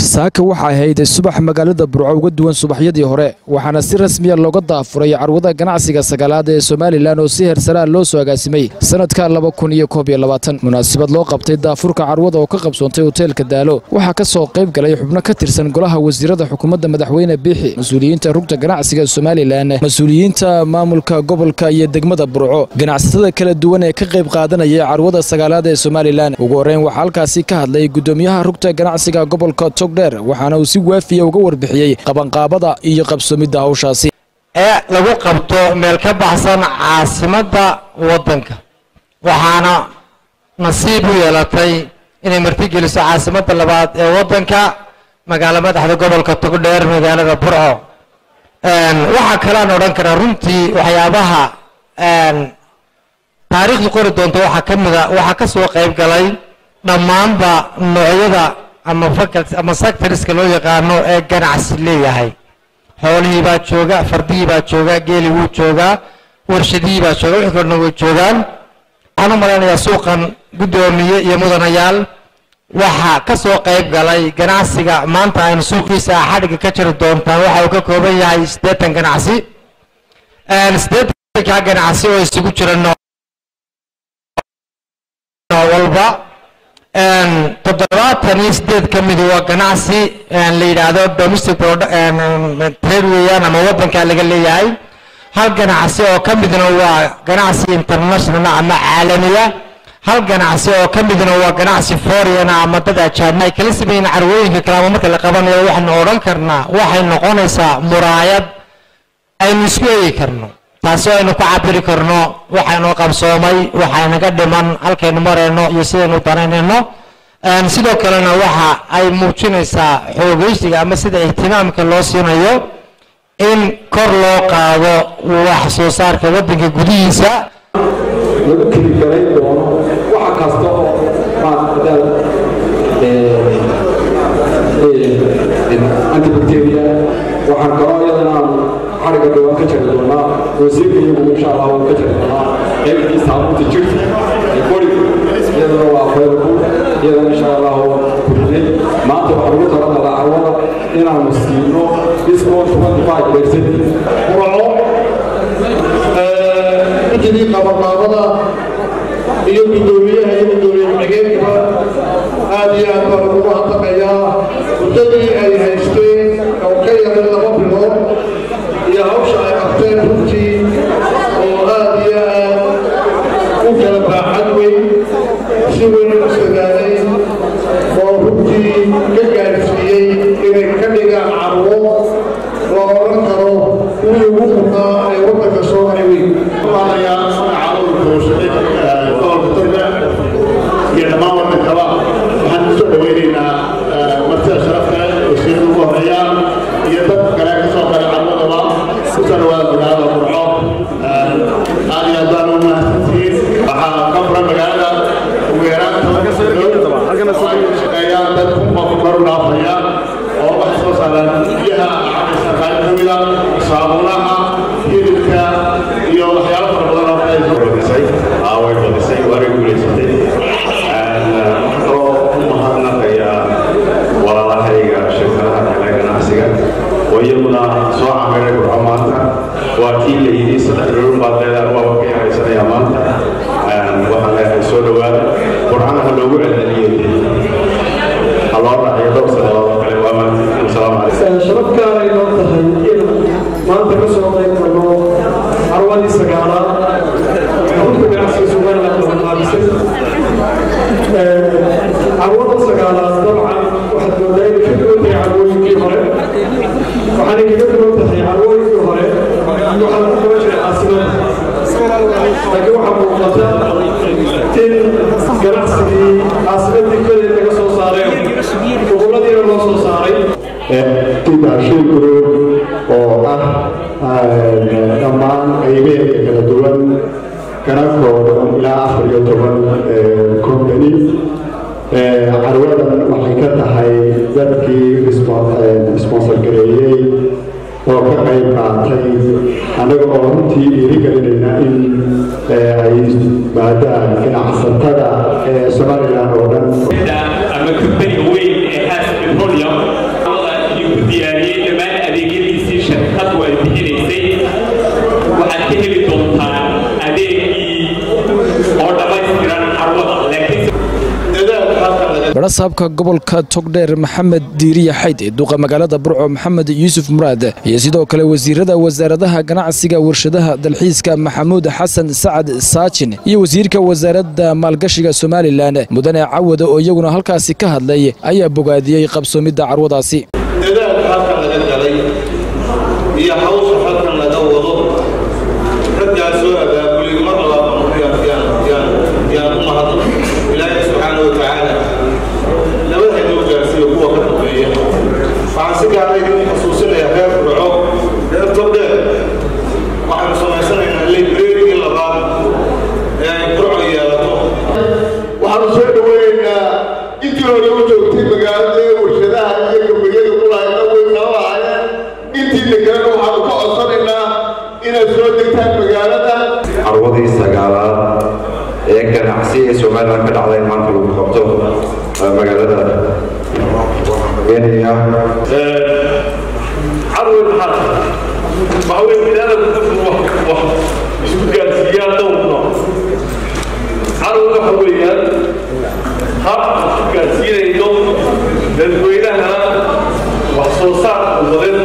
saaka waxa ahayd subax magaalada burco uga duwan subaxyadii hore waxaana si rasmiya looga daafuray carwada ganacsiga sagaalaad ee somalilan oo si heersaraa loo soo agaasimay sanadka laba kun iyo koob iyo labaatan munaasabad loo qabtay daafurka carwada oo ka qabsoontay hoteelka daalo waxaa ka soo qayb galay xubno ka tirsan golaha wasiirada xukuumadda madaxweyne biixi mas-uuliyiinta rugta ganacsiga somalilan mas-uuliyiinta maamulka gobolka iyo degmada burco ganacsatada kala duwan ee ka qayb qaadanaya carwada sagaalaad ee somalilan ugu horreyn waxaa halkaasi ka hadlay gudoomiyaha rugta ganacsiga gobolka togdheer waxaana uu si waafiya uga warbixiyey qabanqaabada iyo qabsoomidda hawshaasi ee lagu qabto meel ka baxsan caasimadda waddanka waxaana nasiib u yeelatay inay martigeliso caasimadda labaad ee waddanka magaalo madaxda gobolka togdheer magaalada burco waxaa kalean odhan karaa runtii waxyaabaha taariikhdu qori doonto waxaa ka mida waxaa ka soo qayb galay dhammaanba noocyada ama faculty ama sectorska loo yaqaano ee ganacsi leeyahay xoolihii baa jooga fardihii baa jooga geeli wuu joogaa warshadihii baa jooga wixii kalena way joogaan waxaan u malaynayaa suuqan guddoomiye iyo mudanayaal waxaa ka soo qayb galay ganacsiga maanta aynu suuqiisa xadhigga ka jiri doontaan waxa uu ka kooban yahay siddeetan ganacsi siddeetanka ganacsi oo isugu jira nooc walba toddobaatan iyo sideed ka midi waa ganacsi la yidhaahdo domestic trade weeyaan ama waddanka laga leeyahay hal ganacsi oo ka midna waa ganacsi international ama caalamiya hal ganacsi oo ka midna waa ganacsi foreign ama dad ajaanib ay kala sameeyeen carwooyinka kale ama marka la qabanayo waxaynu odhan karnaa waxay noqonaysaa muraayad aynu isku eegi karno taasi aynu ku cabiri karno waxaynu qabsoomay waxaynaga dhiman halkaynu marayno iyo sidaynu danaynayno sidoo kalena waxa ay muujinaysaa xoogeysiga ama sida ihtimaamka loo siinayo in kor loo qaado wax soo saarka waddanka gudihiisa lagu keligalay doono waxa kasta oo maadadaal antibacteria waxaan kaloo iyadana aan xariga dhawaan ka jari doonaa wasiirka iyagu insha allah waan ka jari doonaa qaybtii saabuunta jirta ee qoriga iyadana waa available iyadana insha allah waan kurinay maanta waxaan ugu talagalaa carwada inaanu siino discount 25 percent quraco guddigii qabanqaabada iyo guddoomiyaha iyo guddoomiye ku-xigeenkaba aad iyo aad baan ugu hadlaqayaa muddadii ay haysteen oo ka yaray laba bilood iyo hawsha ay qabteen runtii oo aad iyo aad u kala baaxad weyn si weyn u sagaalay oo runtii ka gaarsiiyey inay ka dhigaan carwo loo odhan karo kuwii ugu mudnaa ee waddanka soo maray weyn iyo dhammaan waddankaba waxaan kusoo dhaweynaynaa martida sharafta wasiirada ugu horeeyaan iyo dadka kale ka soo galay carwadaba kusoo dhawaada magaalada burco aad iyo aad baan ugu mahadsantihiin waxaa ka furan magaalada ugu yaraan shaqeeyaan dad kunba kor u dhaafaya oo waxay soo saaraan biyaha cabaysa qaali ka mida saabuunaha hilibka iyo waxyaalo fara badan oo kale badisay way badisay waana guulaysatay waxaan kaloo u mahadnaqayaa walaalahayga shirkadaha kale ganacsiga oo iyaguna soo camiray burco maanta waa kii la yidhi saddex dhulun baad leedahay waaba ka yaraysanaya maanta waxaan leeyahay soo dhowaada burcana ha loogu celceliyo ha loo raaciyo dhowr sannadood oo kale waa maanta asalaamu calaykum sharafkaan ay noo tahay in maanta ka soo qayb galno carwadii sagaalaad xarunta ganacsiga somaliland oo qaabisay carwada sagaalaad dabcan waxaad moodaa inay ka duwan tahay carwooyinkii hore waxaanay kaga duwan tahay carwooyinkii hore waxaa lagu qaban jiray caasimada laakiin waxaa muuqata in ganacsigii caasimadii kaleed laga soo saaray goboladiina loo soo saaray tidaashil group oo ah dhammaan qaybeedka kala duwan kana kooban ilaa afar iyo toban company carwadan waxay ka tahay dadkii sponsor gareeyey oo ka qayb qaatay annaga oo runtii dhiirigelinayna in ay maadaan ganacsatada somalilan oo dhan ama company weyn ee aad petroleum idinku diyaariyey dhammaan adeegyadiisii shirkadu ay bixinaysay waxaad ka heli doontaan adeegii oo dhammaystiran carwada laakiin barasaabka gobolka togdheer maxamed diiriya xayd ee duqa magaalada burco maxamed yuusuf muraad iyo sidoo kale wasiirada wasaaradaha ganacsiga warshadaha dalxiiska maxamuud xasan sacad saajin iyo wasiirka wasaaradda maalgashiga somalilan mudane cawada oo iyaguna halkaasi ka hadlay ayaa bogaadiyey qabsoomidda carwadaasi dadaalka halkan laga galay iyo hawsha halkan laga wado raggaa soo abaabulay mar labaadayaan u mahadno ilaahay subxaana wa tacaala nabad haynoo gaarsiiyo kuwa ka dambeeya waxaan si gaara idin xasuusinayaa reer burco reer togdheer waxaanu samaysanaynaa librerigii labaad ee ay burco yeelato waxaanu soo dhaweynaynaa intii hore u joogtay magaalada ee warshadaha iyo gabagada kulahaydna way kala lahaayeen intiina kalena waxaanu ka codsanaynaa inaad soo degtaan magaalada carwadii sagaalaad ee ganacsi ee somalilan ka dhacday maanta lagu qabto magaalada kenya carway maxaa waxa weye biniaadamku dadku wax isku gaarsiiyaan dhowrno carway waxa weeyaan hab isku gaarsiinayno dadweynaha wax soo saar umadeed